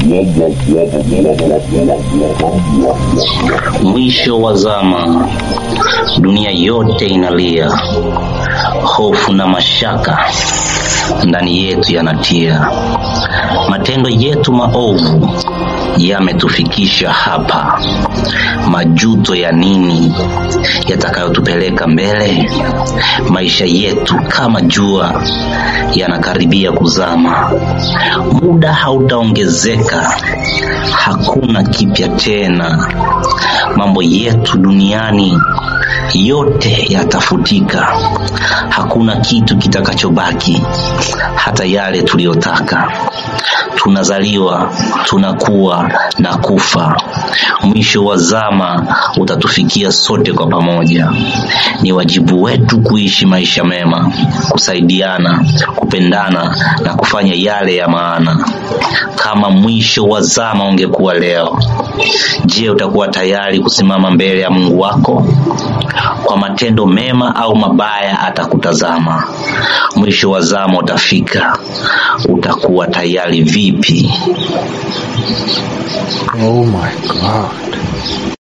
Mwisho wa zama, dunia yote inalia, hofu na mashaka ndani yetu yanatia. Matendo yetu maovu yametufikisha hapa. Majuto ya nini yatakayotupeleka mbele? Maisha yetu kama jua yanakaribia kuzama, muda hautaongezeka, hakuna kipya tena. Mambo yetu duniani yote yatafutika, hakuna kitu kitakachobaki, hata yale tuliyotaka. Tunazaliwa, tunakuwa na kufa. Mwisho wa zama utatufikia sote kwa pamoja. Ni wajibu wetu kuishi maisha mema, kusaidiana, kupendana na kufanya yale ya maana. Kama mwisho wa zama ungekuwa leo, je, utakuwa tayari kusimama mbele ya Mungu wako? Kwa matendo mema au mabaya atakutazama. Mwisho wa zama utafika, utakuwa tayari vipi? Oh my God.